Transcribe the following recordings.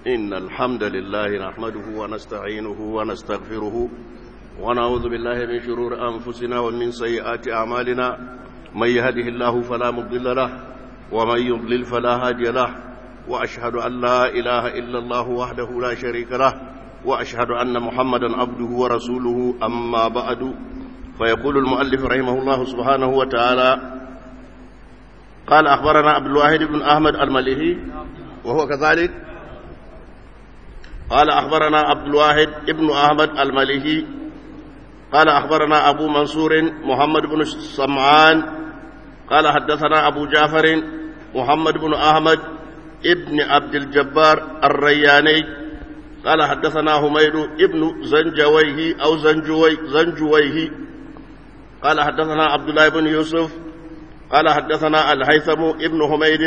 إن الحمد لله نحمده ونستعينه ونستغفره ونعوذ بالله من شرور أنفسنا ومن سيئات أعمالنا من يهده الله فلا مضل له ومن يضلل فلا هادي له وأشهد أن لا إله إلا الله وحده لا شريك له وأشهد أن محمدا عبده ورسوله أما بعد فيقول المؤلف رحمه الله سبحانه وتعالى قال أخبرنا عبد الواحد بن أحمد المليهي وهو كذلك قال أخبرنا عبد الواحد بن أحمد المليهي قال أخبرنا أبو منصور محمد بن سمعان قال حدثنا أبو جعفر محمد بن أحمد ابن عبد الجبار الرياني قال حدثنا حميد ابن زنجويه أو زنجوي زنجويه قال حدثنا عبد الله بن يوسف قال حدثنا الهيثم ابن حميد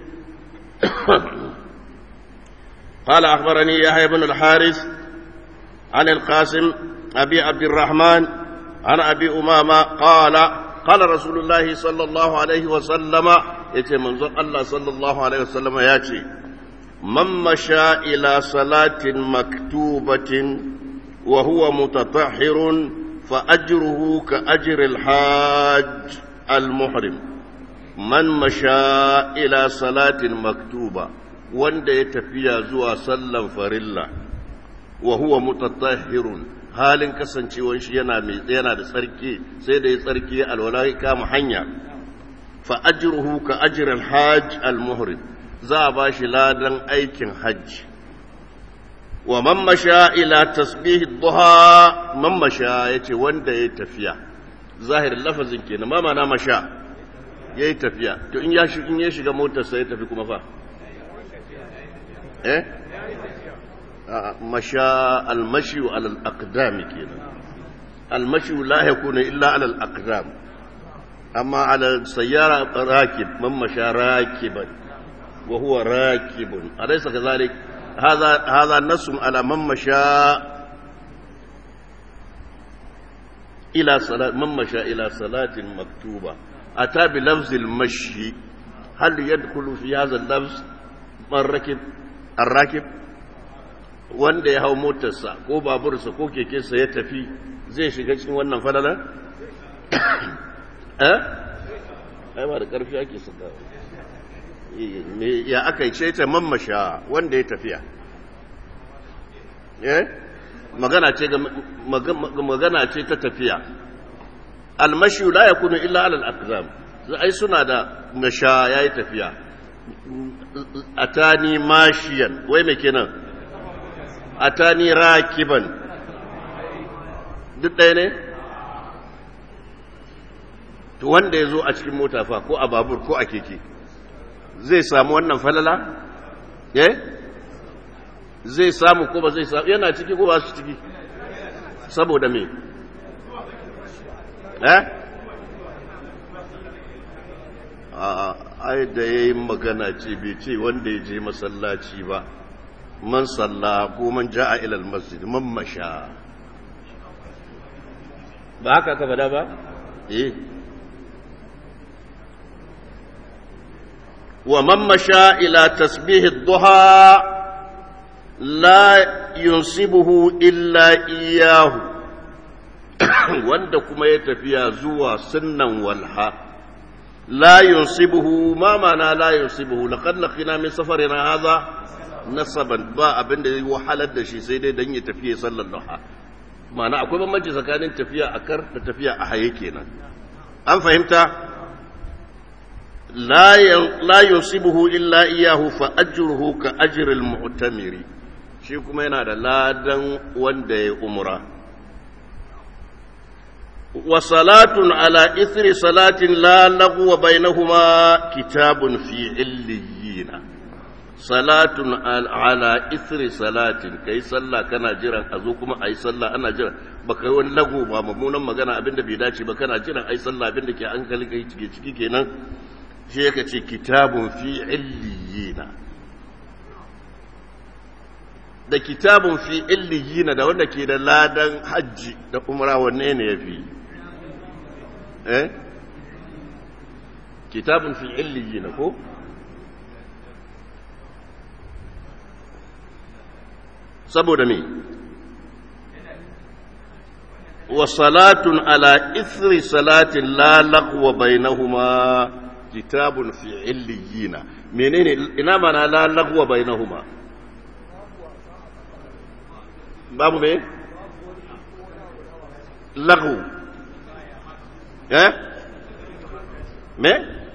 قال أخبرني يحيى بن الحارث عن القاسم أبي عبد الرحمن عن أبي أمامة قال قال رسول الله صلى الله عليه وسلم يتي منظر الله صلى الله عليه وسلم ياتي من مشى إلى صلاة مكتوبة وهو متطهر فأجره كأجر الحاج المحرم من مشى إلى صلاة مكتوبة wanda ya tafiya zuwa sallan farilla wa huwa mutatahhirun halin kasancewar shi yana mai yana da tsarki sai da ya tsarki alwala kama hanya fa ajruhu ka ajri al-hajj al-muhrim za a bashi ladan aikin hajji wa man masha ila tasbih ad-duha man masha yace wanda ya tafiya zahirin lafazin kenan ma mana masha yayi tafiya to in ya in ya shiga motar sai ya tafi kuma fa eh masha almashi ala al-aqdam kenan almashi la yakunu illa ala al-aqdam amma ala sayyara rakib man masha rakiban wa huwa rakibun alaysa kadhalik hadha hadha nass ala man masha ila salat man masha ila salatin maktuba ata bi lafz al-mashi hal yadkhulu fi hadha al-lafz man rakib arrakib wanda ya hau motarsa ko babursa ko kekensa ya tafi zai shiga cikin wannan falala? eh? ai ba da ƙarfi ake saka ya aka yi ce ta mammasha wanda ya tafiya eh? magana ce magana ce ta tafiya almashi la yakunu illa alal aqzam ai suna da masha yayi tafiya atani mashiyan wai me kenan atani rakiban duk ɗaya ne to wanda ya zo a cikin mota fa ko a babur ko a keke zai samu wannan falala eh zai samu ko ba zai samu yana ciki ko ba su ciki saboda me eh ai da ya yi magana ce bai ce wanda ya je masallaci ba man salla ko man ja'a ilal masjid man masha ba haka ka fada ba eh wa man masha ila tasbih ad-duha la yunsibuhu illa iyyahu wanda kuma ya tafiya zuwa sunnan walha لا ينصبه ما معنى لا ينصبه لقد لقينا من سفرنا هذا نصبا با abin da zai wahalar da shi sai dai dan ya tafiya sallar duha ma'ana akwai bambanci tsakanin tafiya a kar da tafiya a haye kenan an fahimta la la yusibuhu illa iyahu fa ajruhu ka ajri al-mu'tamiri shi kuma yana da ladan wanda ya umra وصلاة على إثر صلاة لا لغو بينهما كتاب في عليين صلاة على إثر صلاة كي صلى كان جرا أزوكما أي صلى أنا جرا baka wani lagu ba mummunan magana abinda bai dace ba kana jiran ai sallah abinda ke an kalli kai cike ciki kenan shi yake ce kitabun fi illiyina da kitabun fi illiyina da wanda ke da ladan hajji da umra wanne ne yafi eh kitabun fi illiyina ko saboda me wa salatun ala ithri salatin la laqwa bainahuma kitabun fi illiyina menene ina mana la laqwa bainahuma babu me laghu eh me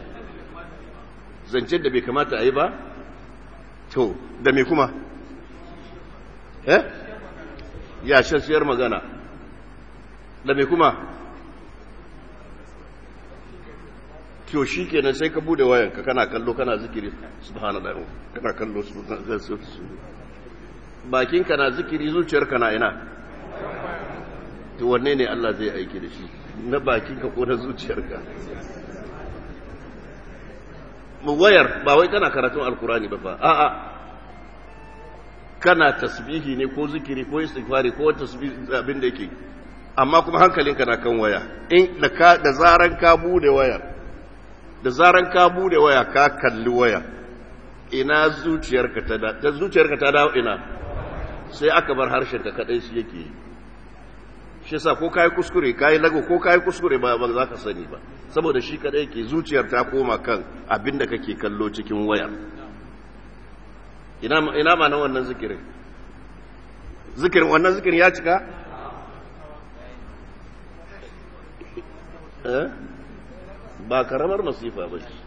zancen da bai kamata a yi ba to da me kuma eh ya shashiyar magana da me kuma to shi kenan sai ka bude wayanka kana kallo kana zikiri subhanallah kana kallo bakinka na zikiri zuciyarka na ina to wanne ne Allah zai aiki da shi na bakinka ko na zuciyarka wayar ba wai kana karatun alkurani ba fa a'a kana tasbihi ne ko zikiri ko istighfari ko tasbihi abin da yake amma kuma hankalinka na kan waya in da ka da zaran ka bude wayar da zaran ka bude waya ka kalli waya ina zuciyarka ta da zuciyarka ta dawo ina sai aka bar harshen ka kadai shi yake yi shi yasa ko kai kuskure kai lago ko kai kuskure ba ba za ka sani ba saboda shi kadai yake zuciyar ta koma kan abinda kake kallo cikin wayar ina ina ma na wannan zikirin zikirin wannan zikirin ya cika eh ba karamar masifa ba ce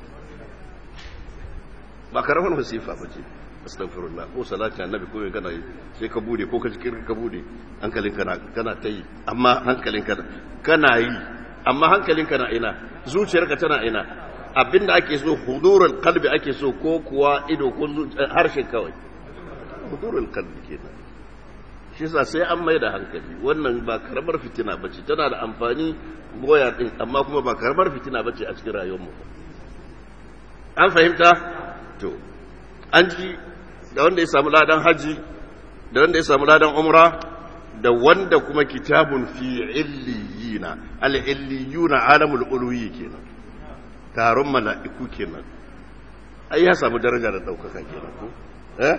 ba karamar masifa ba ce astaghfirullah ko salati annabi ko kana yi sai ka bude ko ka jikin ka bude hankalin kana kana ta yi amma hankalin kana kana yi amma hankalin kana ina zuciyarka tana ina abinda ake so hudurul qalbi ake so ko kuwa ido ko harshen kawai hudurul qalbi kenan shi yasa sai an mai da hankali wannan ba karamar fitina bace tana da amfani goya din amma kuma ba karamar fitina bace a cikin rayuwar mu an fahimta to an ji da wanda ya samu ladan haji da wanda ya samu ladan umra da wanda kuma kitabun fi illiyina al-illiyuna alamul ulwi kenan taron mala'iku kenan ai ya samu daraja da daukaka kenan ko eh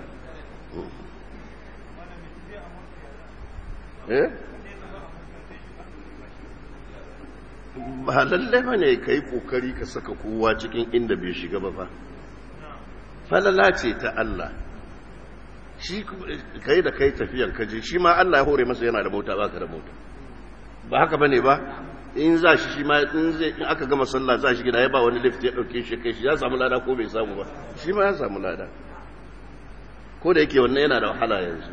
eh ba lalle ba ne ka yi ƙoƙari ka saka kowa cikin inda bai shiga ba fa falala ce ta Allah shi kai da kai tafiyan kaje shi ma Allah ya hore masa yana da mota baka da mota ba haka bane ba in za shi shi ma in zai in aka gama sallah za shi gida ya ba wani lift ya dauke shi kai shi ya samu lada ko bai samu ba shi ma ya samu lada ko da yake wannan yana da wahala yanzu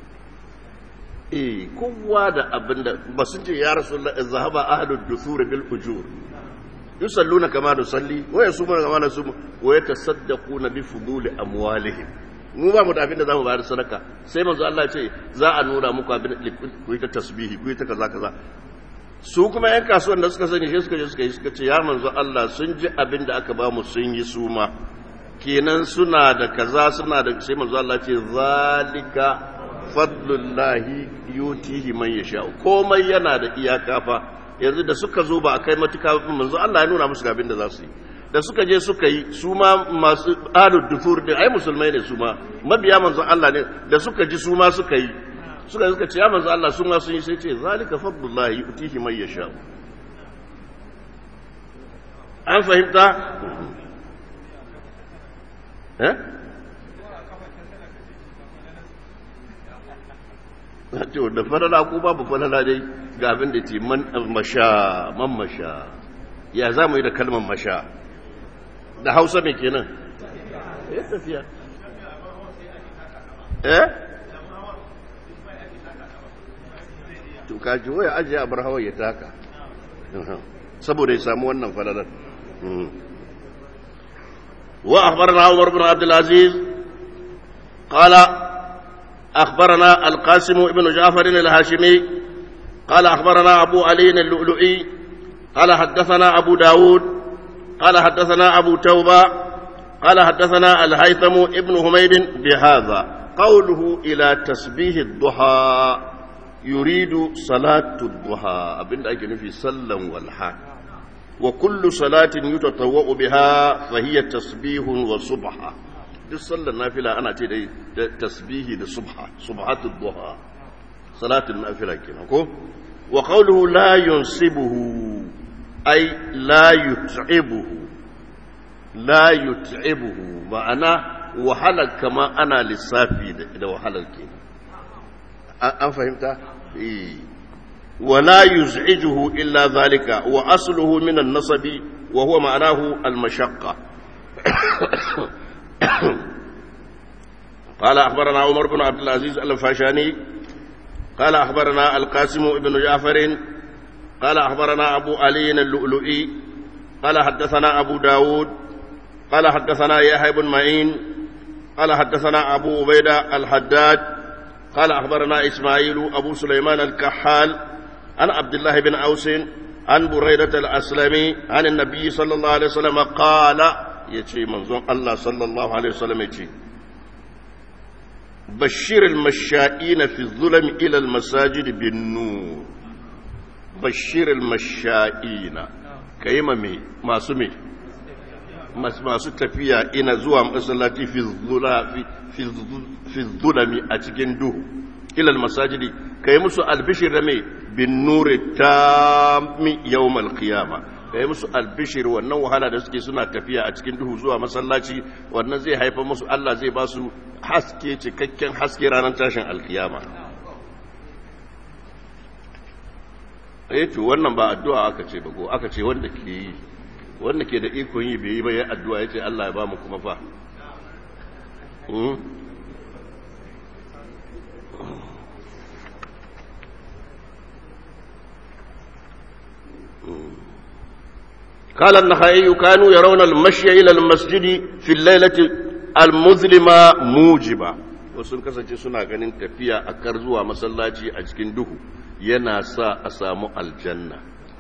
eh kowa da abinda ba sun ce ya rasulullah zahaba ahlud dusur bil ujur yusalluna kama nusalli wa yasumuna kama nasum wa yatasaddaquna bi fuduli amwalihim mu ba mu da abinda zamu bayar sadaka sai manzo Allah ce za a nuna muku abin ku yi ta tasbihi ku yi ta kaza kaza su kuma yan kasuwan da suka sani shi suka je suka yi suka ce ya manzo Allah sun ji abin da aka ba mu sun yi suma kenan suna da kaza suna da sai manzo Allah ce zalika fadlullahi yutihi man yasha komai yana da iyaka fa yanzu da suka zo ba a kai matuka manzo Allah ya nuna musu abin da za su yi da suka je suka yi su ma masu alud dufur din ai musulmai ne su ma mabiya manzo Allah ne da suka ji su ma suka yi suka suka ce ya manzo Allah su ma sun yi sai ce zalika fadlullahi yutihi man yasha an fahimta eh to da falala ko babu falala dai ga abin da ce man masha man masha ya za mu yi da kalmar masha da hausa mai kenan ya tafiya eh to ka ji waya ajiye a bar hawa ya taka saboda ya samu wannan falalar wa akhbarana Umar bin Abdul Aziz qala أخبرنا القاسم بن جعفر الهاشمي قال أخبرنا أبو علي اللؤلؤي قال حدثنا أبو داود قال حدثنا أبو توبة قال حدثنا الهيثم ابن هميد بهذا قوله إلى تسبيه الضحى يريد صلاة الضحى أبن أجن في سلم والحا وكل صلاة يتطوأ بها فهي تسبيه وصبحة duk sallar nafila ana ce da tasbihi da subha subhatud duha salatul nafila kenan ko wa qawluhu la yunsibuhu ay la yut'ibuhu la yut'ibuhu ma'ana wahalar kama ana lissafi da wahalar kenan an fahimta eh ولا يزعجه إلا ذلك وأصله من النصب وهو معناه المشقة قال أخبرنا عمر بن عبد العزيز الفاشاني قال أخبرنا القاسم بن جعفر قال أخبرنا أبو علي اللؤلؤي قال حدثنا أبو داود قال حدثنا يحيى بن معين قال حدثنا أبو عبيدة الحداد قال أخبرنا إسماعيل أبو سليمان الكحال عن عبد الله بن أوس عن بريدة الأسلمي عن النبي صلى الله عليه وسلم قال يتي منظوم الله صلى الله عليه وسلم يتي بشر المشائين في الظلم إلى المساجد بالنور بشر المشائين كيما مي ما سمي masu tafiya ina zuwa masallaci fi zulami a cikin duhu ilal masajidi kai musu albishir da mai bin nuri tammi yawmal qiyama kai musu albishir wannan wahala da suke suna tafiya a cikin duhu zuwa masallaci wannan zai haifar musu Allah zai ba su haske cikakken haske ranar tashin alkiyama eh to wannan ba addu'a aka ce ba ko aka ce wanda ke yi wanda ke da ikon yi bai yi ba ya addu'a ya ce Allah ya ba mu kuma fa قال النخعي كانوا يرون المشي إلى المسجد في الليلة المظلمة موجبة wasu kasance suna ganin tafiya a kar zuwa masallaci a cikin duhu yana sa a samu aljanna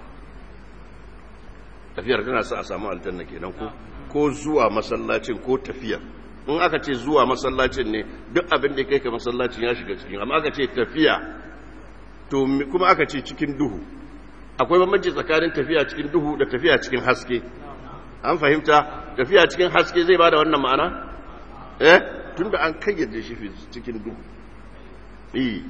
tafiyar tana sa a samu aljanna kenan ko ko zuwa masallacin ko tafiyar in aka ce zuwa masallacin ne duk abin da kai ka masallacin ya shiga cikin amma aka ce tafiya to kuma aka ce cikin duhu akwai bambanci tsakanin tafiya cikin duhu da tafiya cikin haske an fahimta tafiya cikin haske zai bada wannan ma'ana eh tunda an kayyade shi cikin duhu eh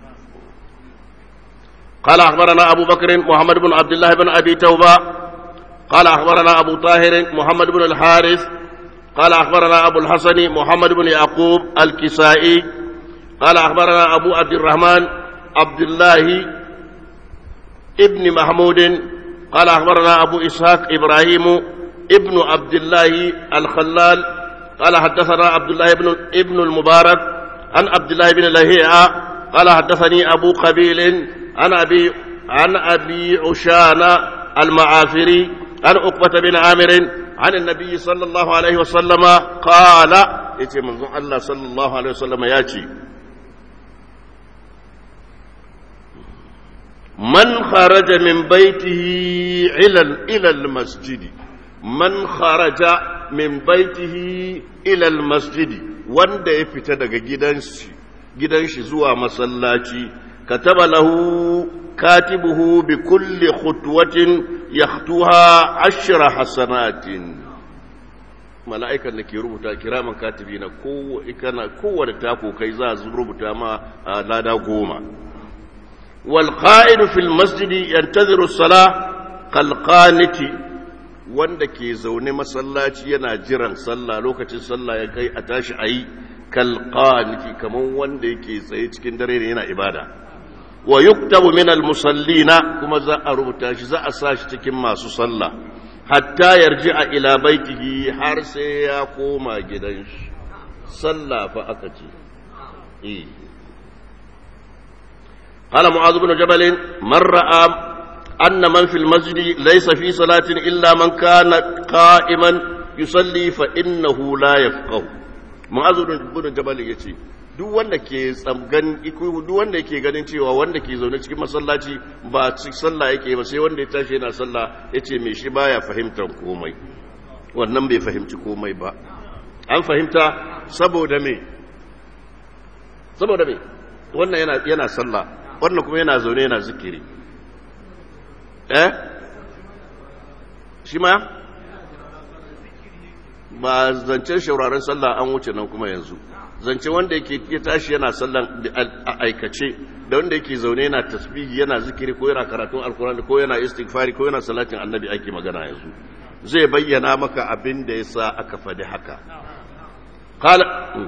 قال أخبرنا أبو بكر محمد بن عبد الله بن أبي توبة قال أخبرنا أبو طاهر محمد بن الحارث قال أخبرنا أبو الحسن محمد بن يعقوب الكسائي قال أخبرنا أبو عبد الرحمن عبد الله ابن محمود قال أخبرنا أبو إسحاق إبراهيم ابن عبد الله الخلال قال حدثنا عبد الله بن ابن المبارك عن عبد الله بن لهيعة قال حدثني أبو قبيل عن أبي عن أبي عشان المعافري عن عقبة بن عامر عن النبي صلى الله عليه وسلم قال يتي منظر الله صلى الله عليه وسلم ياتي من خرج من بيته إلى إلى المسجد من خرج من بيته إلى المسجد wanda ya fita daga gidanshi gidanshi zuwa masallaci kataba lahu katibuhu bi kulli khutwatin yakhtuha ashra hasanatin mala'ikan da ke rubuta kiraman katibi na kowane tako kai za su rubuta ma lada goma والقائد في المسجد ينتظر الصلاة كالقانت wanda ke zaune masallaci yana jiran sallah lokacin sallah ya kai a tashi a yi kalqaniki kaman wanda yake tsaye cikin dare ne yana ibada wa yuktabu min almusallina kuma za a rubuta shi za a sa shi cikin masu sallah hatta yarji a ila baitihi har sai ya koma gidan shi sallah fa aka ce eh قال معاذ بن جبل من رأى أن من في المسجد ليس في صلاة إلا من كان قائما يصلي فإنه لا يفقه معاذ بن جبل يتي duk wanda ke tsamgan duk wanda yake ganin cewa wanda ke zaune cikin masallaci ba cikin sallah yake ba sai wanda ya tashi yana sallah yace me shi baya fahimtar komai wannan bai fahimci komai ba an fahimta saboda me saboda me wannan yana yana sallah wannan kuma yana zaune yana zikiri eh shi ma ba zancen shauraren sallah an wuce nan kuma yanzu zance wanda yake ya tashi yana sallan a aikace da wanda yake zaune yana tasbihi yana zikiri ko yana karatun alkurani ko yana istighfari ko yana salatin annabi ake magana yanzu zai bayyana maka abin da yasa aka faɗi haka qala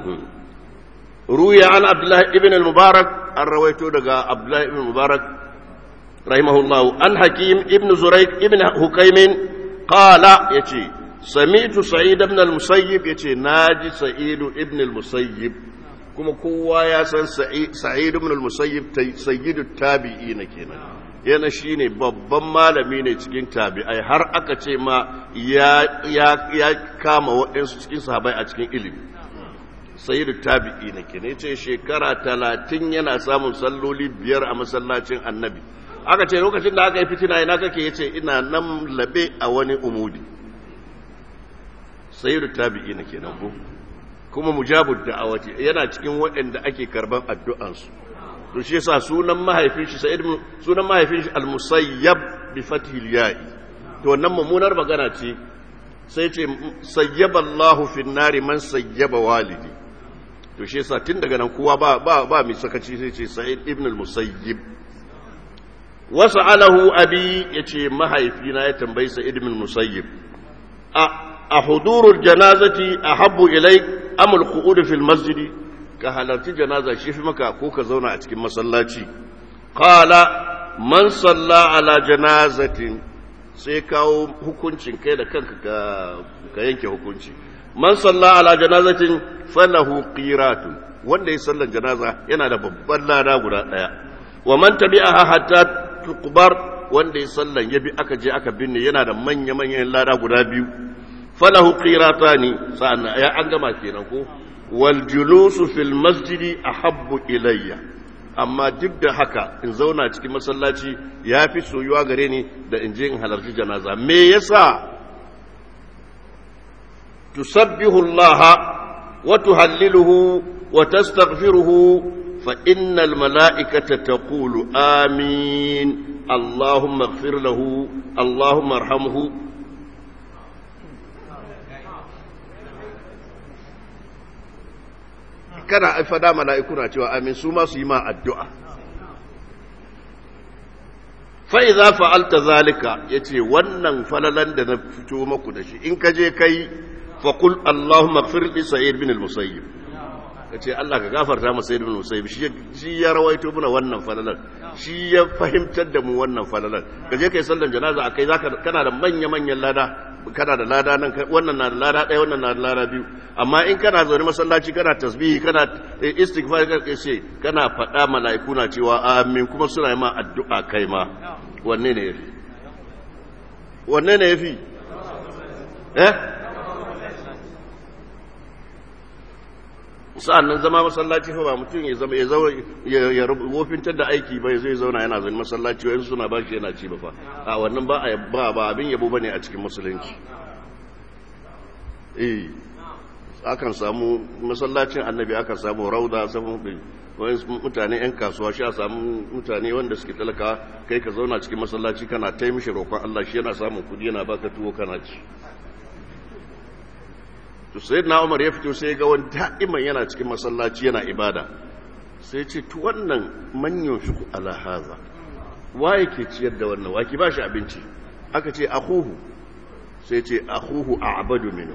ruya an abdullah ibn al-mubarak an rawaito daga abdullah ibn mubarak rahimahullah an hakim ibn zuraik ibn hukaymin qala yace sami'tu sa'id ibn al-musayyib yace naji sa'id ibn al-musayyib kuma kowa ya san sa'id ibn al-musayyib sayyidu tabi'ina kenan yana shine babban malami ne cikin tabi'ai har aka ce ma ya ya ya kama waɗansu cikin sahabbai a cikin ilimi sayyidu tabi'ina kenan yace shekara 30 yana samun salloli biyar a masallacin annabi aka ce lokacin da aka yi fitina ina kake yace ina nan labe a wani umudi sayyidu tabi'ina kenan ko kuma mujabud da'awati yana cikin waɗanda ake karban addu'ansu to shi yasa sunan mahaifin shi sa'id sunan mahaifin shi al-musayyab bi fathil ya'i to wannan mummunar magana ce sai ce sayyaba Allahu fi nari man sayyaba walidi to shi yasa tun daga nan kowa ba ba ba mai sakaci sai ce sa'id ibn al-musayyib wasu alahu abi yace mahaifina ya tambayi sa'id ibn al-musayyib a a hudurul janazati ahabbu ilaik am al-qu'ud fil masjid ka halarci janaza shi fi maka ko ka zauna a cikin masallaci qala man salla ala janazatin sai kawo hukuncin kai da kanka ka yanke hukunci man salla ala janazatin falahu qiratun wanda ya sallar janaza yana da babban lada guda daya wa man tabi'aha hatta tuqbar wanda ya sallan ya bi aka je aka binne yana da manya manyan lada guda biyu falahu qiratani sa'an ya an gama kenan ko wal julusu fil masjidi ahabbu ilayya amma duk da haka in zauna cikin masallaci ya fi soyuwa gare ni da in je in halarci janaza me yasa tusabbihu Allah wa tuhalliluhu wa tastaghfiruhu fa innal mala'ikata taqulu amin Allahumma ighfir lahu Allahumma arhamhu kana fada mala'iku na cewa amin su ma su yi ma addu'a. Fa'iza fa'alta zalika ya ce wannan falalan da na fito maku da shi, in ka je kai faƙul Allahumma firɗi Sa'id bin al-Musayyib. Ka ce Allah ka gafarta masa Sa'id bin al-Musayyib, shi ya rawaito muna wannan falalan, shi ya fahimtar da mu wannan falalan. Ka je kai sallan janaza a kai kana da manya-manyan lada, kana da lada nan wannan na da lada ɗaya wannan na da lada biyu amma in kana zaune masallaci kana tasbihi kana istighfar kana ce kana faɗa mala'iku na cewa amin kuma suna yi ma addu'a kai ma wanne ne yafi wanne ne yafi eh sa'an nan zama masallaci fa ba mutum ya zama ya zama ya wofintar da aiki bai zai zauna yana zai masallaci wa suna ba shi yana ci ba fa a wannan ba a ba ba abin yabo bane a cikin musulunci eh akan samu masallacin annabi akan samu rauda samu wani mutane yan kasuwa shi a samu mutane wanda suke talaka kai ka zauna cikin masallaci kana taimishi roƙon Allah shi yana samun kudi yana baka tuwo kana ci to sai na umar ya fito sai ga wani da'iman yana cikin masallaci yana ibada sai ce tu wannan manyan shi ala haza wa yake ciyar da wannan waki ba shi abinci aka ce akuhu sai ce akuhu a abadu minu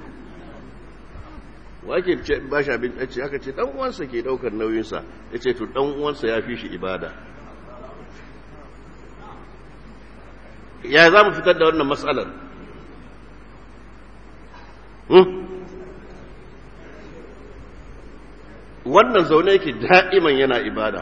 wa ke ba shi abinci aka ce dan uwansa ke daukar nauyinsa ya ce to dan uwansa ya fi shi ibada ya za mu fitar da wannan matsalar wannan zaune yake da'iman yana ibada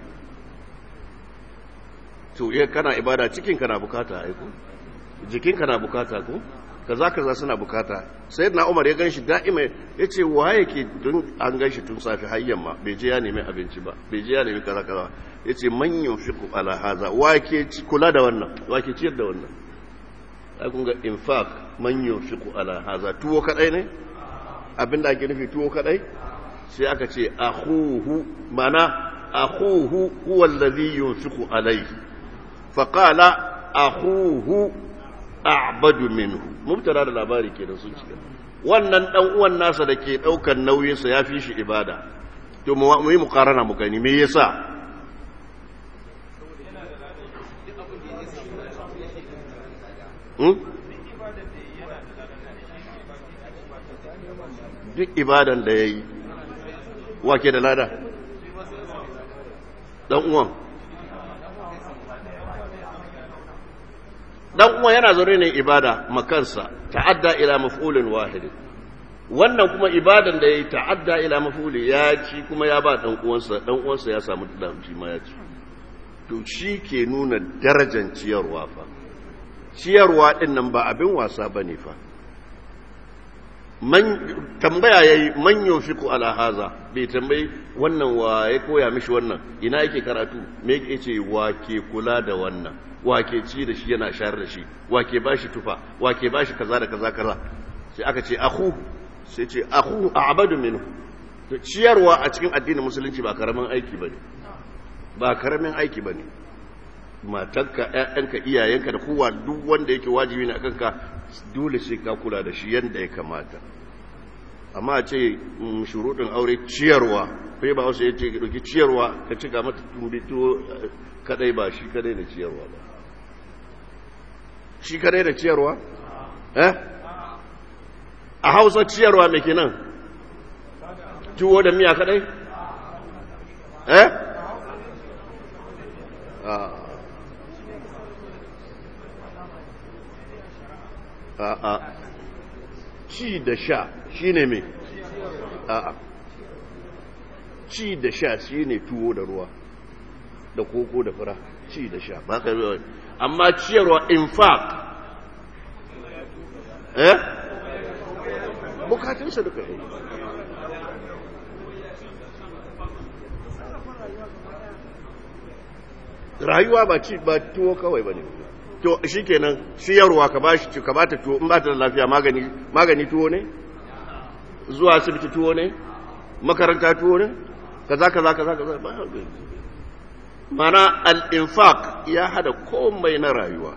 to iya kana ibada cikinka na bukata aiko jikinka na bukata ko kaza kaza suna bukata sai na umar ya gan shi da'ima ya ce wa yake don an gan shi tun safi har yamma bai je ya nemi abinci ba bai je ya nemi kaza kaza ya ce manyan fiku ala haza wa ke kula da wannan wa ke ciyar da wannan ai kun ga infaq manyan fiku ala haza tuwo kadai ne abinda ake nufi tuwo kadai sai aka ce akhuhu mana akhuhu huwa alladhi yunfiqu alayhi fa qala akhuhu a'badu minhu mubtara da labari kenan sun cika wannan dan uwan nasa da ke daukan nauyinsa ya fi shi ibada to mu yi mukarana mu gani me yasa hmm? duk ibadan da ya yi wake da lada dan uwan dan uwan yana zaune ne ibada makansa ta'adda ila maf'ulin wahid wannan kuma ibadan da yayi ta'adda ila maf'uli ya ci kuma ya ba dan uwansa dan uwansa ya samu dan shi ma ya ci to shi ke nuna darajar ciyarwa fa ciyarwa din nan ba abin wasa bane fa man tambaya yayi man yufiku ala haza bai tambayi wannan wa ya koya mishi wannan ina yake karatu me yake ce wa ke kula da wannan wa ke ci da shi yana shayar da shi wa ke bashi tufa wa ke bashi kaza da kaza kaza sai aka ce akhu sai ce akhu a'badu minhu to ciyarwa a cikin addinin musulunci ba karamin aiki bane ba karamin aiki bane matarka ƴaƴanka iyayenka da kowa duk wanda yake wajibi ne akan ka dole sai ka kula da shi yadda ya kamata amma a ce shuruɗin aure ciyarwa kai ba wasu ya ce ɗauki ciyarwa ka cika mata tumbi tuwo kadai ba shi kadai da ciyarwa ba shi kadai da ciyarwa eh a hausa ciyarwa mai kenan tuwo da miya kadai eh a'a ci da sha shi ne mai a'a ci da sha shi ne tuwo da ruwa da koko da fura ci da sha ba ka zuwa amma ciyarwa infaq eh bukatunsa duka rayuwa ba ci ba tuwo kawai ba ne to shi kenan siyarwa ka bashi ka bata tuwo in ba ta da lafiya magani magani tuwo ne zuwa asibiti tuwo ne makaranta tuwo ne kaza kaza kaza kaza ba mana al-infaq ya hada komai na rayuwa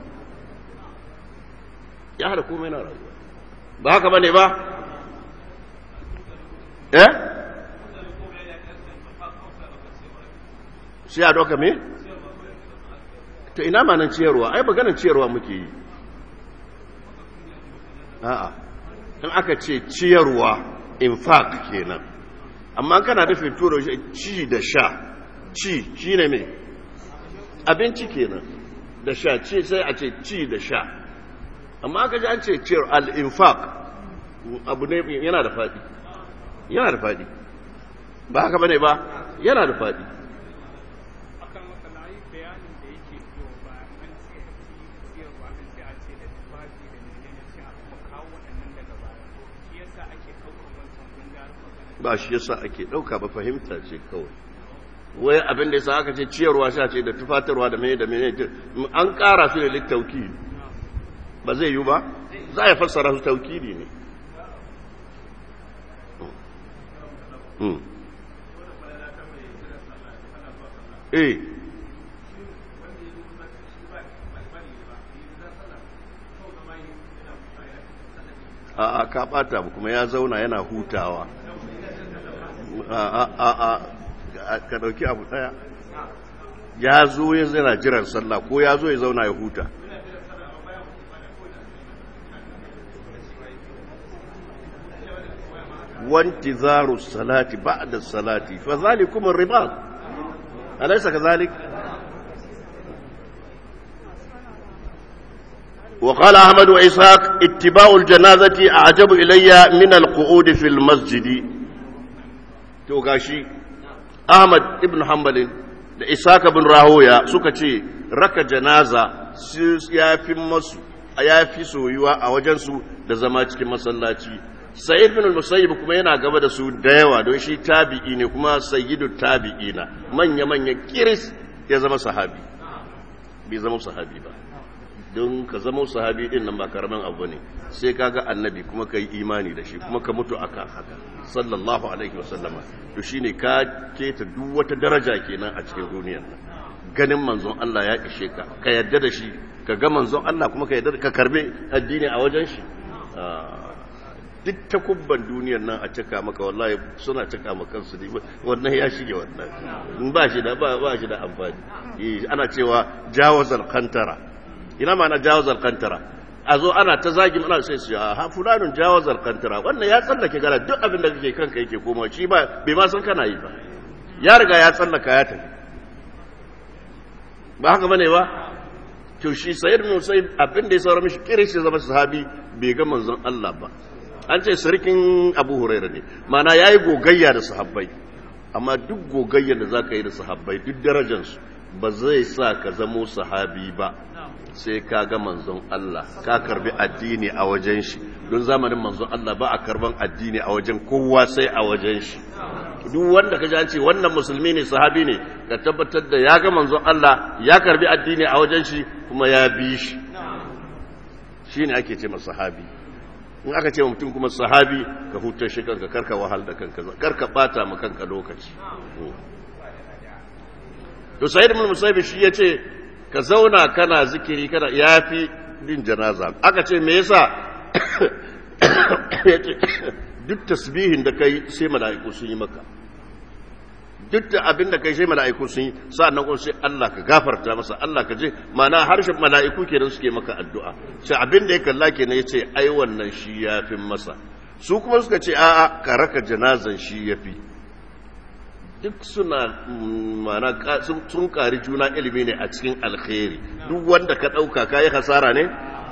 ya hada komai na rayuwa ba haka bane ba eh sai a doka me to ina ma nan ciyarwa ai maganar ciyarwa muke yi a'a in aka ce ciyarwa infaq kenan amma kana da fituro ci da sha ci shi ne mai abinci kenan da sha ci sai a ce ci da sha amma aka ji an ce ciyar al-infaq abu ne yana da faɗi yana da faɗi ba haka bane ba yana da faɗi ba shi yasa ake ɗauka ba fahimta ce kawai wai abin da yasa aka ce ciyarwa sha ce da tufatarwa da mai da mai an ƙara su da littauki ba zai yi ba za a fassara su taukidi ne eh a ka ɓata kuma ya zauna yana hutawa ka ɗauki abu ɗaya ya zo ya zana jiran sallah ko ya zo ya zauna ya huta wanti zaru salati ba'da salati fa zalikum ar-ribat alaysa kadhalik وقال أحمد وإسحاق اتباع الجنازة أعجب إلي من القعود في المسجد to gashi Ahmad ibn Hanbalin da Isaac ibn Rahoya suka ce raka janaza ya fi masu ya fi soyuwa a wajensu da zama cikin masallaci Sa'id bin al-Musayyib kuma yana gaba da su da yawa don shi tabi'i ne kuma sayyidu tabi'ina manya manya kiris ya zama sahabi bai zama sahabi ba don ka zama sahabi din nan ba karamin abu ne sai kaga annabi kuma kai imani da shi kuma ka mutu akan haka sallallahu alaihi wasallama to shine ka keta duk wata daraja kenan a cikin duniyar nan ganin manzon Allah ya ishe ka ka yadda da shi ka ga manzon Allah kuma ka yadda ka karbe addini a wajen shi duk takubban duniyar nan a cika maka wallahi suna cika maka su ne wannan ya shige wannan ba shi da ba shi da amfani ana cewa jawazal kantara ina ma na jawazal kantara a zo ana ta zagi ana sai su ha fulanun jawazal kantara wannan ya tsallake gara duk abin da kake kanka yake koma shi ba bai ma san kana yi ba ya riga ya tsallaka ya tafi ba haka bane ba to shi sayyid ibn musayyib abin da ya saura mishi kire shi zama sahabi bai ga manzon Allah ba an ce sarkin Abu Hurairah ne mana yayi gogayya da sahabbai amma duk gogayyar da zaka yi da sahabbai duk darajar su ba zai sa ka zamo sahabi ba sai ka ga manzon Allah ka karbi addini a wajen shi don zamanin manzon Allah ba a karban addini a wajen kowa sai a wajen shi duk wanda ka ji an ce wannan musulmi ne sahabi ne ka tabbatar da ya ga manzon Allah ya karbi addini a wajen shi kuma ya bi shi shi ne ake ce masa sahabi in aka ce mutum kuma sahabi ka hutar shi kanka karka wahal da kanka karka bata ma kanka lokaci to sayyid ibn musayyib shi yace ka zauna kana zikiri kana yafi din janaza aka ce me yasa yace duk tasbihin da kai sai mala'iku sun yi maka duk da abin da kai sai mala'iku sun yi sa'annan kuma sai Allah ka gafarta masa Allah ka je mana harshen mala'iku kenan suke maka addu'a sai abin da ya kalla kenan yace ai wannan shi yafi masa su kuma suka ce a'a ka raka janazan shi yafi duk suna mana sun kari juna ilimi ne a cikin alkhairi duk wanda ka dauka kai hasara ne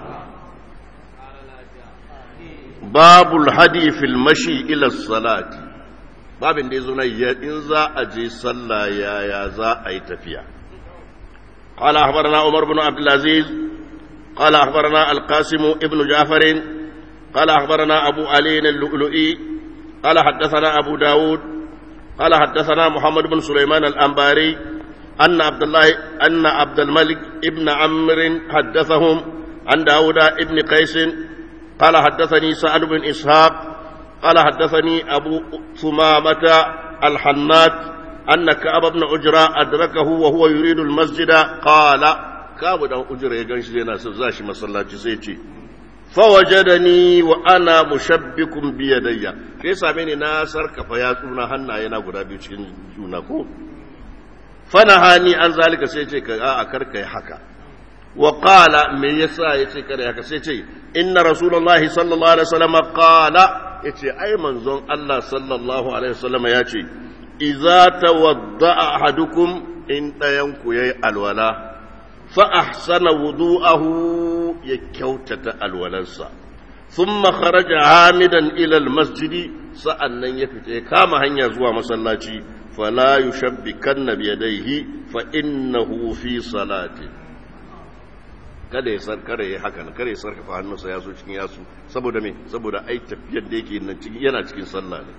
babul hadi fil mashi ila salati babin da ya zo na in za a je sallah yaya za a yi tafiya قال أخبرنا عمر بن عبد العزيز قال أخبرنا القاسم ابن جعفر قال أخبرنا أبو علي اللؤلؤي قال حدثنا أبو داود قال حدثنا محمد بن سليمان الأنباري أن عبد الله أن عبد الملك ابن عمرو حدثهم عن داود ابن قيس قال حدثني سعد بن إسحاق قال حدثني أبو ثمامة الحنات أن كعب بن عجرة أدركه وهو يريد المسجد قال كعب بن عجرة يغنش لنا سزاش مسلاة سيتي فوجدني وأنا مشبك بيدي كيف ساميني ناصر كفياتنا هنا ينا غدا بيوتين جونكو فنهاني عن ذلك سيتي كا أكرك حكا وقال من يسا يتي كره haka sai ce inna rasulullahi sallallahu alaihi wasallam qala yace ai manzon Allah sallallahu alaihi wasallam ya ce idza tawadda'a ahadukum in dayan ku yayi alwala fa ahsana wudu'ahu ya kyautata alwalansa thumma kharaja hamidan ila almasjid sa'annan ya fita ya kama hanya zuwa masallaci fala yushabbikanna biyadayhi fa innahu fi salati kada ya sar kada ya haka kada ya sarkafa hannunsa ya so cikin yasu saboda me saboda ai tafiyar da yake nan cikin yana cikin sallah ne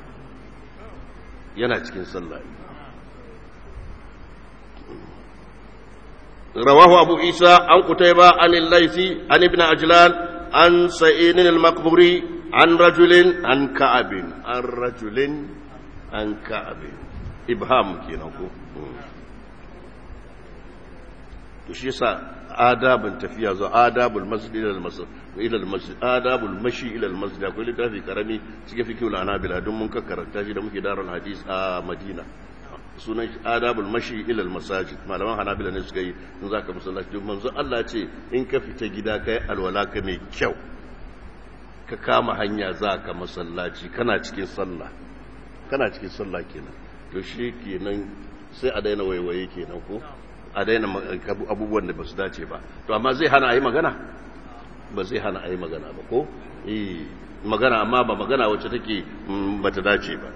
yana cikin sallah ne rawahu abu isa an kutaiba an al-laisi an ibn ajlan an sa'id al-maqburi an rajulin an ka'abin an rajulin an ka'abin ibham kenan ko to shi yasa adabin tafiya zuwa adabul masjid ila al-masjid ila al-masjid adabul mashi ila al-masjid akwai littafi karami cikin fikihul anabila don mun karanta shi da muke darul hadis a Madina sunan shi adabul mashi ila al-masajid malaman hanabila ne suka yi in zaka musallaci don manzo Allah ce in ka fita gida kai alwala ka mai kyau ka kama hanya zaka masallaci kana cikin sallah kana cikin sallah kenan to shi kenan sai a daina waiwaye kenan ko a daina abubuwan da ba su dace ba to amma zai hana a yi magana ba zai hana a yi magana ba ko magana amma ba magana wacce take ba ta dace ba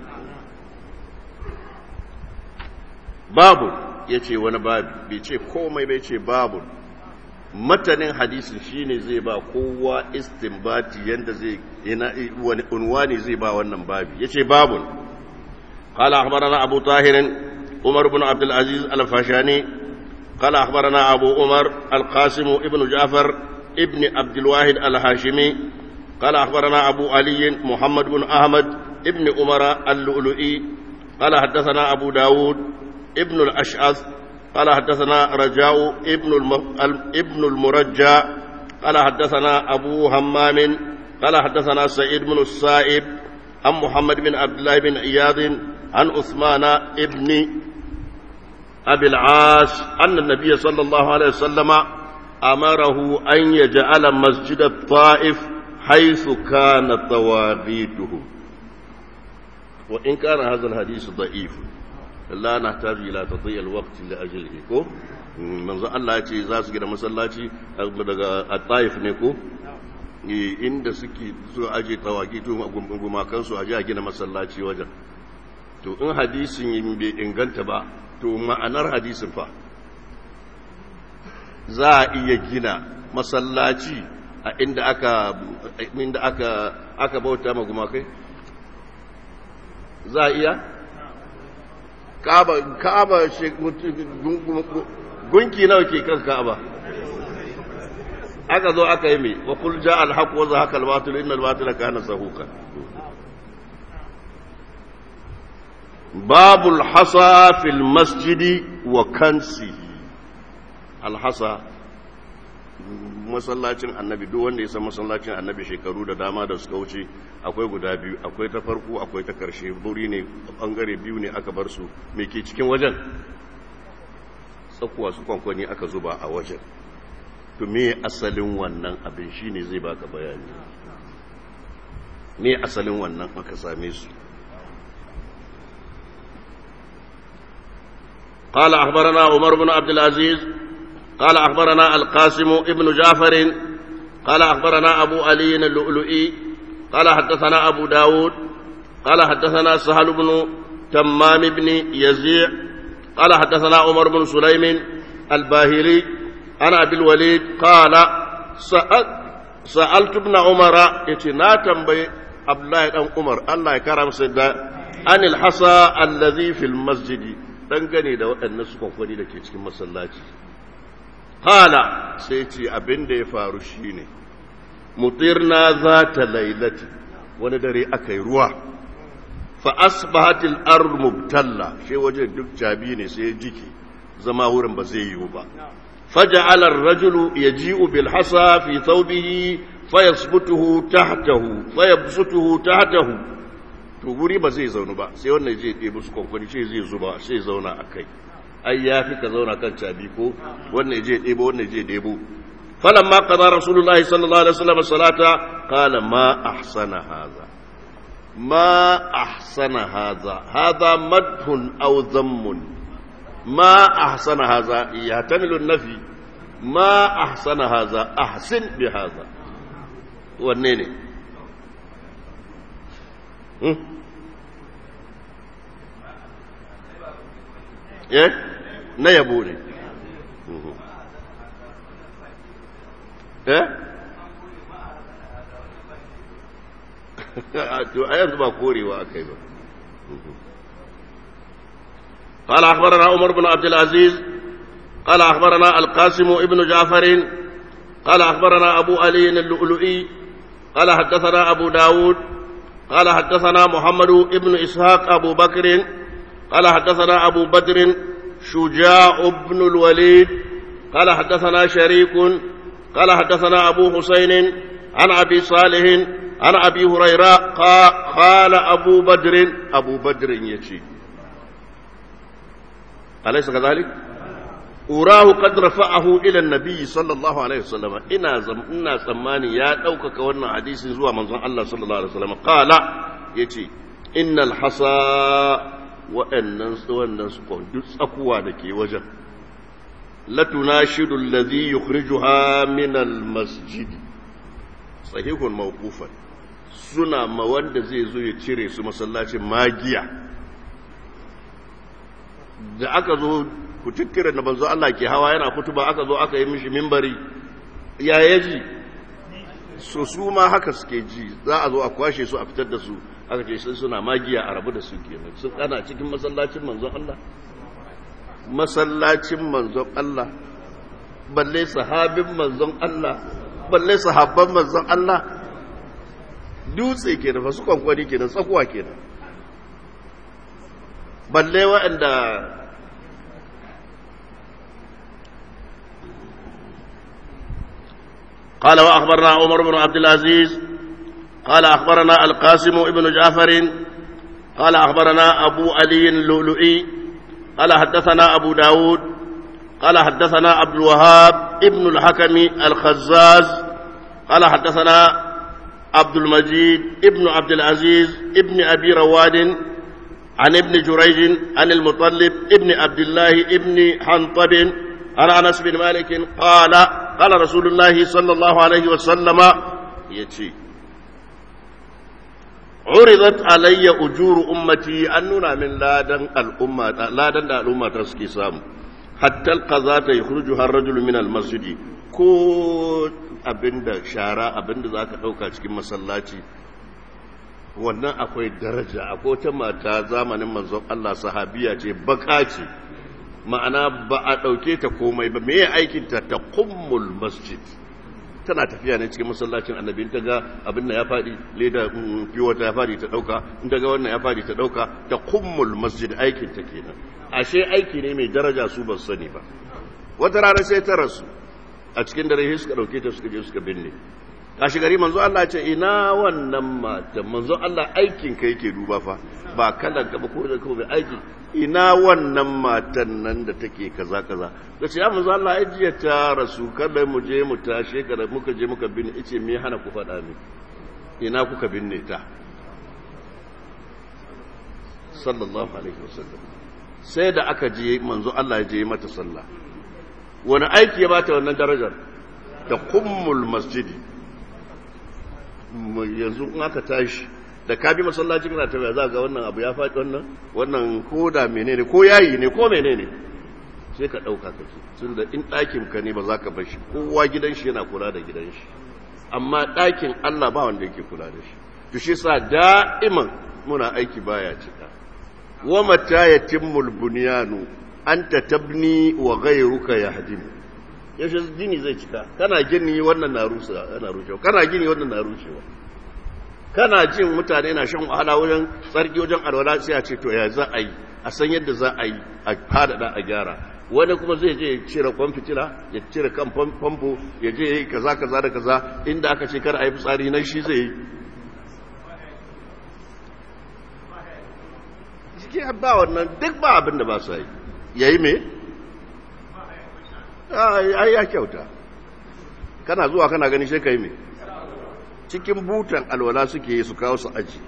babu ya ce wani babu bai ce komai bai ce babu matanin hadisin shine zai ba kowa istinbati yanda zai wani unwani zai ba wannan babi ya ce babu قال أخبرنا أبو طاهر عمر بن عبد العزيز الفاشاني قال أخبرنا أبو عمر القاسم ابن جعفر ابن عبد الواحد الهاشمي قال أخبرنا أبو علي محمد بن أحمد ابن عمر اللؤلؤي قال حدثنا أبو داود ابن الأشعث قال حدثنا رجاء ابن, الم... ابن المرجى قال حدثنا أبو همام قال حدثنا سعيد بن السائب عن محمد بن عبد الله بن عياض عن عثمان ابن أبي العاص أن النبي صلى الله عليه وسلم أمره أن يجعل مسجد الطائف حيث كان طواغيته وإن كان هذا الحديث ضعيف لا نحتاج إلى تضييع الوقت لأجله manzo Allah ya ce za su gina masallaci daga at-Taif ne ko inda suke so aje tawaki to gumakan su aje a gina masallaci wajen to in hadisin yin bai inganta ba to ma'anar hadisin fa za a iya gina masallaci a inda aka inda aka aka bauta ma gumakai za a iya kaba kaba gunki nawa ke kan kaba aka zo aka yi mai wa kul ja al haqq wa zahaqa al batil inna al batila kana zahuqa babul hasa fil masjidi wa kansihi al hasa masallacin annabi duk wanda ya san masallacin annabi shekaru da dama da suka wuce akwai guda biyu akwai ta farko akwai ta karshe buri ne bangare biyu ne aka bar su me ke cikin wajen tsakuwa su kwankwani aka zuba a wajen to me asalin wannan abin shine zai baka bayani me asalin wannan aka same su قال أخبرنا عمر بن عبد العزيز قال أخبرنا القاسم ابن جعفر قال أخبرنا أبو علي اللؤلؤي قال حدثنا أبو داود قال حدثنا سهل بن تمام بن يزيع قال حدثنا عمر بن سليم الباهلي عن أبي الوليد قال سألت سألت ابن عمر يتنا تنبي عبد الله بن عمر الله يكرم سيدنا عن الحصى الذي في المسجد dangane da waɗannan su kwamfani da ke cikin masallaci hala sai ce abin da ya faru shine mutirna za ta lailati wani dare aka yi ruwa fa asbahatil ard mubtalla shi waje duk jabi ne sai jiki zama wurin ba zai yiwu ba faja'ala ar-rajulu yaji'u bil hasa fi thawbihi fayasbutuhu tahtahu fayabsutuhu tahtahu to wuri ba zai zaunu ba sai wannan zai ɗebi su kwankwani sai zai zuba sai zauna a kai ai ya fi ka zauna kan cabi ko wannan zai ɗebo wannan zai ɗebo falamma qada rasulullahi sallallahu alaihi wasallam salata qala ma ahsana hadha ما أحسن هذا هذا مدح أو ذم ما أحسن هذا يحتمل النفي ما أحسن هذا أحسن بهذا والنيني eh na yabo ne eh to a yanzu ba korewa akai ba قال أخبرنا عمر بن عبد العزيز قال أخبرنا القاسم ابن جعفر قال أخبرنا أبو علي اللؤلؤي قال حدثنا أبو داود قال حدثنا محمد ابن إسحاق أبو بكر قال حدثنا أبو بدر شجاع بن الوليد قال حدثنا شريك قال حدثنا أبو حسين عن أبي صالح عن أبي هريرة قال أبو بدر أبو بدر يشي أليس كذلك؟ أراه قد رفعه إلى النبي صلى الله عليه وسلم إنا زم إنا سماني يا دوك كورنا حديث زوا من الله صلى الله عليه وسلم قال يتي إن الحصى وأن وأن أقوى لكي وجه لتناشد الذي يخرجها من المسجد صحيح موقوفا suna ma wanda zai zo ya cire su masallacin magiya da aka zo ku tikkira da banzo Allah ke hawa yana kutuba aka zo aka yi mishi mimbari ya yaji so su ma haka suke ji za a zo a kwashe su a fitar da su aka ce sun suna magiya a rabu da su kenan sun ana cikin masallacin manzon Allah masallacin manzon Allah balle sahabin manzon Allah balle sahabban manzon Allah dutse kenan fa su kwankwani kenan tsakuwa kenan balle waɗanda قال وأخبرنا عمر بن عبد العزيز قال أخبرنا القاسم ابن جعفر قال أخبرنا أبو علي اللؤلؤي قال حدثنا أبو داود قال حدثنا عبد الوهاب ابن الحكم الخزاز قال حدثنا عبد المجيد ابن عبد العزيز ابن أبي رواد عن ابن جريج عن المطلب ابن عبد الله ابن حنطب عن أنس بن مالك قال قال رسول الله صلى الله عليه وسلم يتي عرضت علي أجور أمتي أننا من لادن الأمة لادن الأمة تسكي سام حتى القضاة يخرجها الرجل من المسجد ko abinda shara abinda za ka ɗauka cikin masallaci wannan akwai daraja akwai wata mata zamanin manzon Allah sahabiya ce baka ce ma'ana ba a ɗauke ta komai ba me aikinta ta kummul masjid tana tafiya ne cikin masallacin annabi ta ga abin da ya faɗi leda fiwata ya faɗi ta ɗauka in ta ga wannan ya faɗi ta ɗauka ta kummul masjid aikin ta kenan ashe aiki ne mai daraja su ba sani ba wata rana sai ta rasu a cikin dare suka ɗauke ta suka je suka binne kashi gari manzo Allah ce ina wannan mata manzo Allah aikin ka yake duba fa ba kalan ka ba ko da ko mai aiki ina wannan matan nan da take kaza kaza kace ya manzo Allah ajiya ta rasu kada mu je mu tashe kada muka je muka binne ice me hana ku faɗa ni ina kuka binne ta sallallahu alaihi wasallam sai da aka je manzo Allah ya je mata sallah wani aiki ya bata wannan darajar da kummul masjidi yanzu in aka tashi da ka bi masallaci kana tafiya za ga wannan abu ya faɗi wannan wannan ko da menene ko yayi ne ko menene sai ka ɗauka ka ce tun da in ɗakin ka ne ba za ka bar shi kowa gidan shi yana kula da gidan shi amma ɗakin Allah ba wanda yake kula da shi to shi sa da'iman muna aiki baya cika wa mata yatimmul bunyanu anta tabni wa ghayruka yahdimu yaushe gini zai cika kana gini wannan na rusa yana rushewa kana gini wannan na rushewa kana jin mutane na shan wahala wajen tsarki wajen alwala sai a ce to ya za a yi a san yadda za a yi a fadada a gyara wani kuma zai je cire kwan fitila ya cire kan famfo ya je yi kaza kaza da kaza inda aka ce kar a yi fitsari nan shi zai yi jiki ba wannan duk ba abin da ba su yi yayi me ai ya kyauta kana zuwa kana gani sai kai me cikin butan alwala suke yi su kawo su aji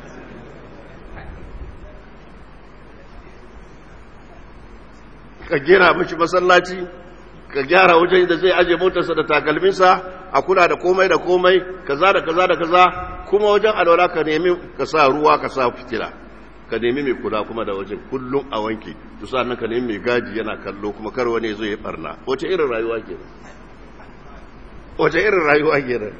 ka gina mishi masallaci ka gyara wajen da zai aje motarsa da takalminsa a kula da komai da komai kaza da kaza da kaza kuma wajen alwala ka nemi ka sa ruwa ka sa fitila ka nemi mai kula kuma da wajen kullum a wanke to sannan ka nemi mai gadi yana kallo kuma kar wani zo ya barna wace irin rayuwa ke wace irin rayuwa ke nan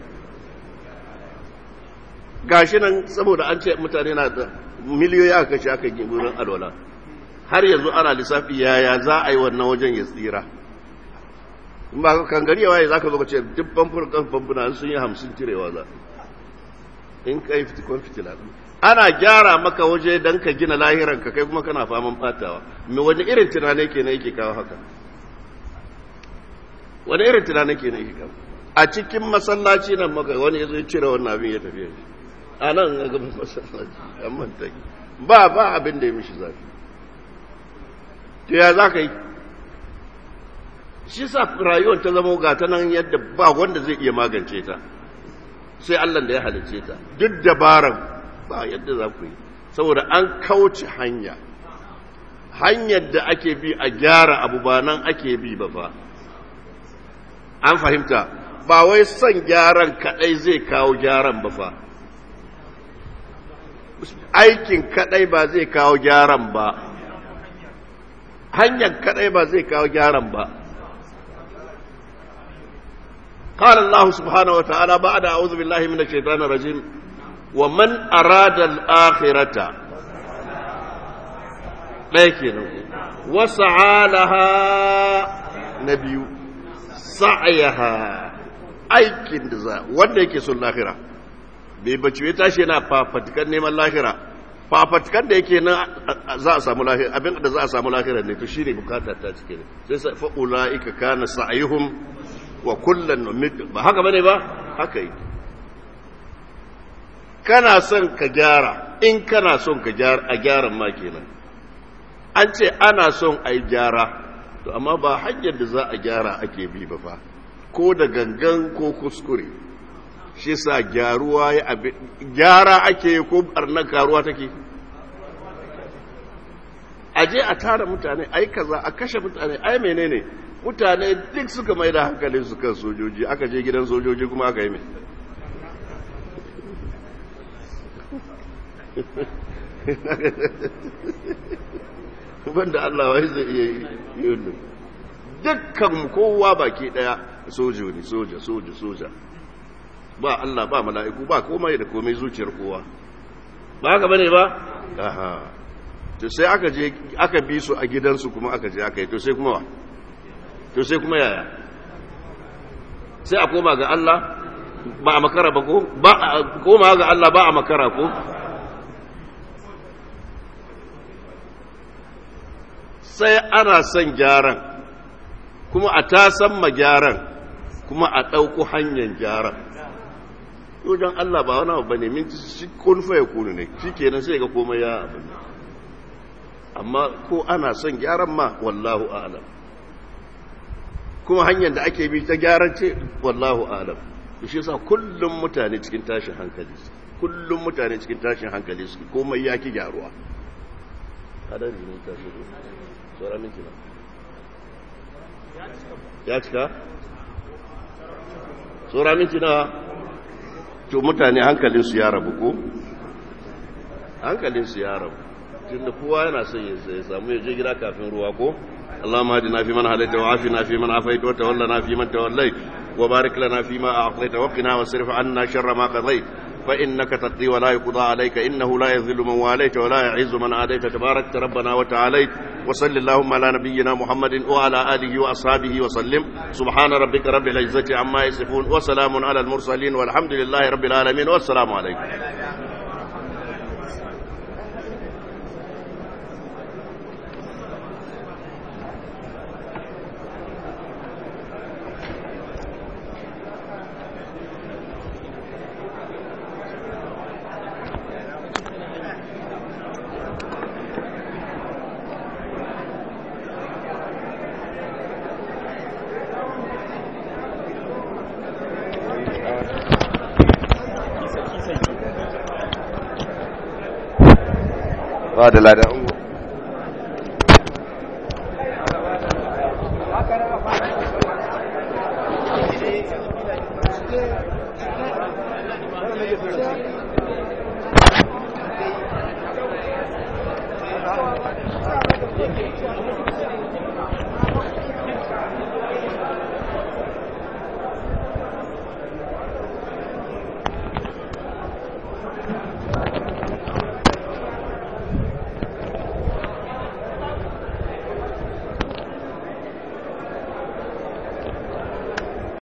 gashi nan saboda an ce mutane na da miliyoyi aka kashe aka yi wurin alwala har yanzu ana lissafi yaya za a yi wannan wajen ya tsira in ba kan gari yawa ya za ka zo ka ce duk famfuna kan famfuna sun yi hamsin cirewa za in ka yi fitikon fitila ana gyara maka waje don ka gina lahiranka kai kuma kana faman batawa mai wani irin tunane ke na yake kawo haka wani irin tunane ke na yake kawo a cikin masallaci nan maka wani ya zo cire wannan abin ya tafiya shi a nan ga gaban masallaci an manta ba ba abin da ya mishi zafi to ya za ka yi shi sa rayuwar ta zama ga ta nan yadda ba wanda zai iya magance ta sai allah da ya halicce ta duk dabaran ba yadda za ku yi saboda an kauce hanya hanyar da ake bi a gyara abu ba nan ake bi ba fa an fahimta ba wai son gyaran kadai zai kawo gyaran ba fa aikin kadai ba zai kawo gyaran ba hanyar kadai ba zai kawo gyaran ba قال الله سبحانه وتعالى بعد أعوذ بالله من الشيطان الرجيم ومن أراد الآخرة لكن وسعى لها نبي سعيها aikin da za wanda yake son lahira bai bace ya tashi yana fafatikan neman lahira fafatikan da yake nan za a samu lahira abin da za a samu lahira ne to shine bukata ta cike ne sai fa ulaika kana sa'ihum wa kullan numid ba haka bane ba haka yake kana son ka gyara in kana son ka gyara a gyaran ma kenan an ce ana son a yi gyara to amma ba hanyar da za a gyara ake bi ba fa ko da gangan ko kuskure shi sa gyaruwa ya abi gyara ake ko barnar karuwa take a je a tara mutane ai kaza a kashe mutane ai menene mutane duk suka mai da hankalin su kan sojoji aka je gidan sojoji kuma aka yi mai banda Allah wai zai iya yi dukkan kowa baki daya sojo ne soja soja soja ba Allah ba mala'iku ba komai da komai zuciyar kowa ba haka bane ba aha to sai aka je aka bi su a gidansu kuma aka je aka yi to sai kuma wa to sai kuma yaya sai a koma ga Allah ba a makara ba ko ba a koma ga Allah ba a makara ko sai ana son gyaran kuma a tasan ma gyaran kuma a ɗauko hanyar gyaran wajen Allah ba wani abu ne minti shi kunfa ya kunu ne shi kenan sai ga komai ya abin amma ko ana son gyaran ma wallahu alam kuma hanyar da ake bi ta gyaran ce wallahu alam shi yasa kullum mutane cikin tashin hankali kullum mutane cikin tashin hankali su komai ya ki gyaruwa hadari ne ta shigo sauran minti na ya cika sauran minti na to mutane hankalinsu ya rabu ko hankalinsu ya rabu tunda kowa yana son ya samu ya je gida kafin ruwa ko اللهم اهدنا فيمن هديت وعافنا فيمن عافيت وتولنا فيمن توليت وبارك لنا فيما اعطيت وقنا واصرف عنا شر ما قضيت فانك تقضي ولا يقضى عليك انه لا يذل من واليت ولا يعز من عاديت تباركت ربنا وتعاليت وصل اللهم على نبينا محمد وعلى اله واصحابه وسلم سبحان ربك رب العزه عما يصفون وسلام على المرسلين والحمد لله رب العالمين والسلام عليكم ba da ladan